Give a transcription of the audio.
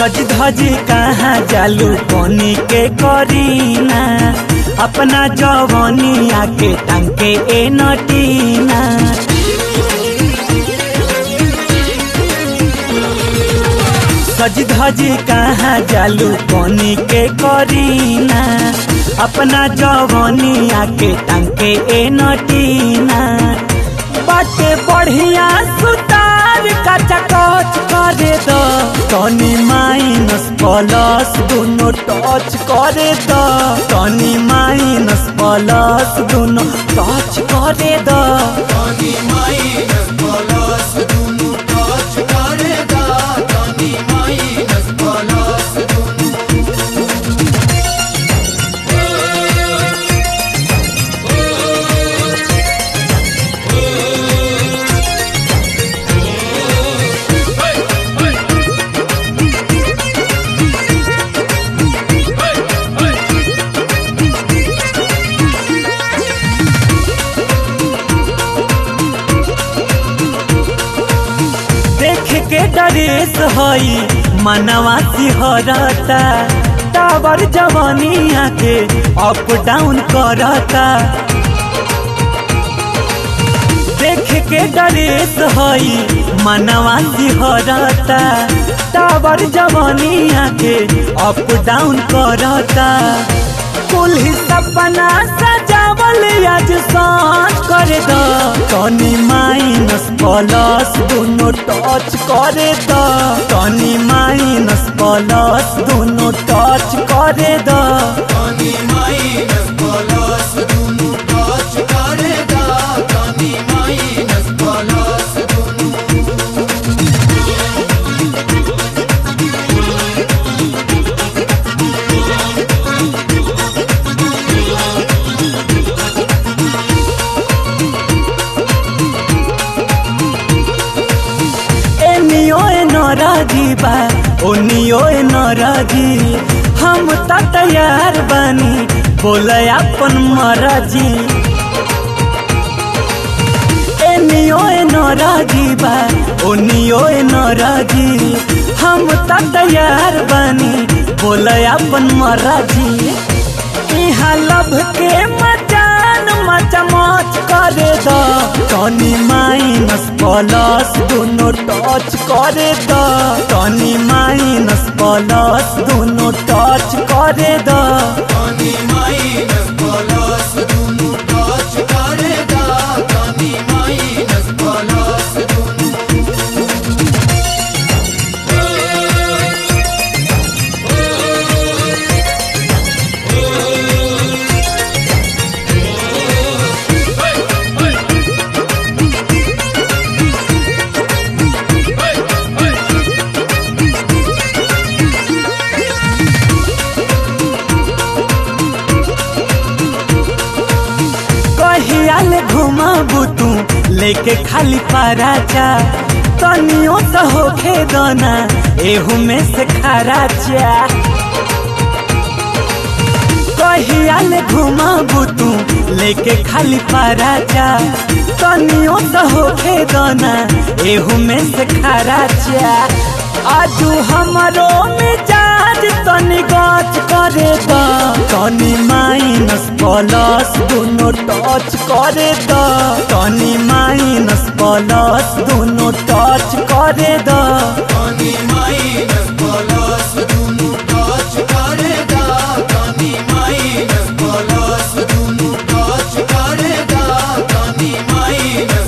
सज धज कहाँ जालू कोनी के करीना अपना जवनिया के टंके ए नटीना सज धज कहाँ जालू कोनी के करीना अपना जवनिया के टंके ए नटीना बाटे बढ़िया सुतार कचा कच करे दो तनी माइनस प्लस दोनों टच करे दो तनी माइनस प्लस दोनों टच करे दो तनी माइनस प्लस दुनु टच करे दा तनी माइनस प्लस दुनु देख के डरेस हई मनवा सिहरता टावर जवानिया के अप डाउन करता देख के डरेस हई मनवा सिहरता टावर जवानिया के अप डाउन करता कुल ही सपना सजावल आज सांझ कर दो तनी माइनस प्लस दोनों टच करे दो तनी माइनस प्लस दोनों टच करे दो तनी माइनस प्लस दुनु टच करे दा तनी माइनस प्लस दुनु एनियो ए नराजी बा ओनियो ए नराजी हम त तैयार बानी बोले अपन मराजी एनियो ए नराजी बा ओनियो ए नराजी हम त तैयार बानी बोले अपन मराजी इहाँ लभ के मचान मचमच करे दो तनी माइनस प्लस दोनों टच करे दो तनी माइनस प्लस दोनों टच करे दो तनी माइनस प्लस दुनु टच करे दा तनी माइनस प्लस दुनु कहियाल घुमाबू तू लेके खाली पराचा तनियो तो होखे दोना एहू में से खराचा कहियाल घुमाबू तू लेके खाली पराचा तनियो तो होखे दोना एहू में से खराचा आजू हमरो मिजाज तनी गच करे दो तनी माइनस प्लस दोनों टच करे दो तनी माइनस प्लस दोनों टच करे दो तनी माइनस प्लस दुनु टच करे दा तनी माइनस प्लस दुनु टच करे दा तनी माइनस